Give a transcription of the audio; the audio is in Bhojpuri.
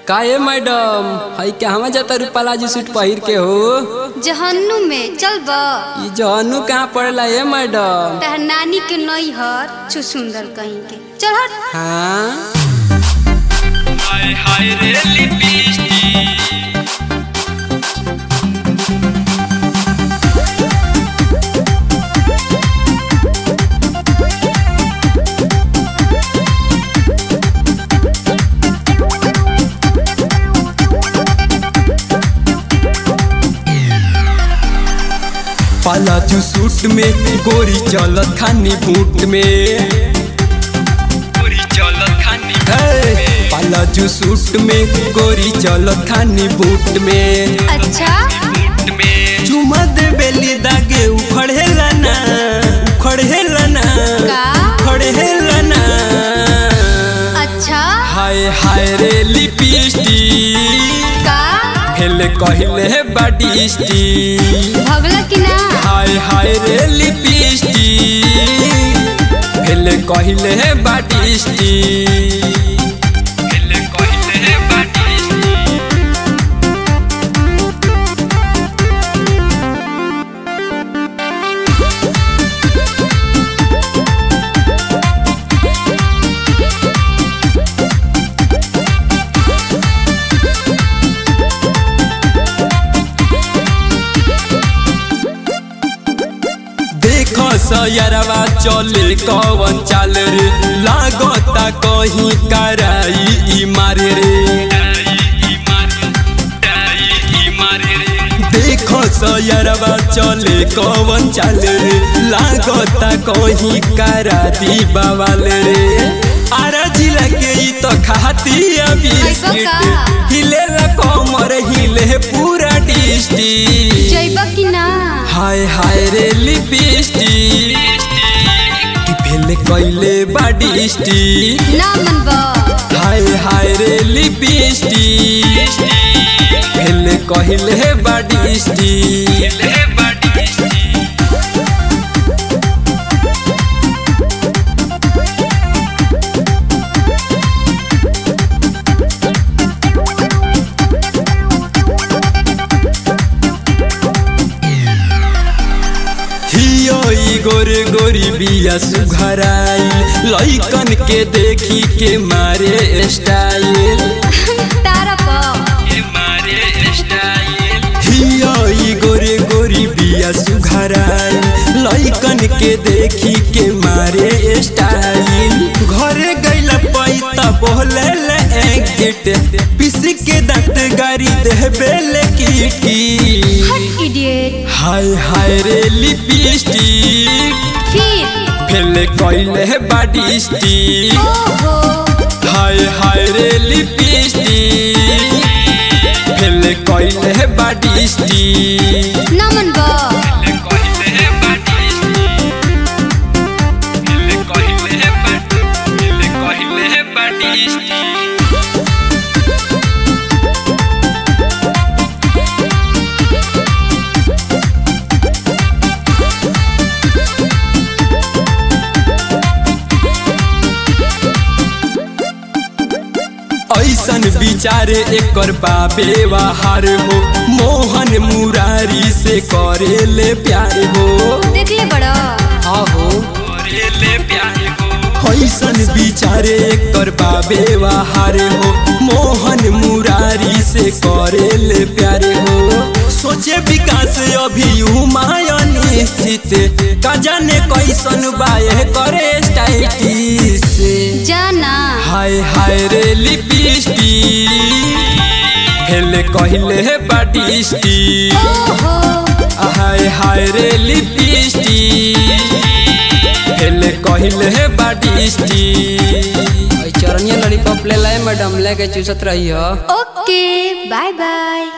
काहे मैडम हई कहवा जाता रू पलाजू सूट पहिर के हो जहन्नू में चल बा ई जहनु कहाँ पड़ेला ए मैडम तहर नानी के नई हर छु सुंदर कहीं के चल हट हाँ हाय हाय रे लिपस्टिक पलाजू सूट में गोरी चलत खानी बूट में पूरी चलत खानी हे, पलाजू सूट में गोरी चलत खानी बूट में अच्छा मुट में चुमा दे बेली दागे उखड़ेला ना उखड़ेला ना का उखड़ेला ना अच्छा हाय हाय रे लिपस्टिक का फेल कहिले बाडी स्टिक भगला कि ना हाय हाय रे लिपस्टिक फेल कहिले बाडी स्टिक पहले कहले है बाटी देखो सयरवा चले कवन चाल रे लागता कहीं कराई ई मारे रे ई मारे डाई ई मारे रे देखो सयरवा चले कवन चाल रे लागता कहीं करा दी बवाल रे आरा जिला के ई तो खाती अभी ऐसा का? हिले कमर हिले पूरा डिस्ट्रिक्ट जइबा कि ना हाय हाय रे लिपस्टिक कि भेल कइले बाडी स्टिक ना मनबा हाय हाय रे लिपस्टिक भेल कहिले बाडी स्टिक पहले है बाटी हियो ई गोरे गोरी बिया सुघराई लइकन के देखी के मारे स्टाइल तारा पा ये मारे स्टाइल हियो ई गोरे गोरी बिया सुघराई लइकन के देखी के मारे स्टाइल घरे गइला पैता बोले ले एग्जिट पिसी के दांत गारी देबे ले कीटी हट इडियट हाय हाय रे लिपस्टिक फिर फेले कइले बाडी स्टिक ओहो हाय हाय रे लिपस्टिक फेले कइले बाडी स्टिक ना मनबा पहले कहले है बाटी पहले कहले है बाटी पहले कहले है बाटी ऐसन विचारे एकर बाबे बाहर हो मोहन मुरारी से करे ले प्यार हो देख ले बड़ा आहो करे ले प्यार को ऐसन विचारे एकर बाबे बाहर हो मोहन मुरारी से करे ले प्यार हो सोचे विकास अभी निश्चित का जाने कैसन बाए करे स्टाइल से जाना हाय हाय रे लिपस्टिक हेले कहले बाडी स्टिक ओहो हाय हाय रे लिपस्टिक हेले कहले बाडी स्टिक चरनिया लॉलीपॉप ले लाए मैडम लेके चूसत रही हो ओके बाय बाय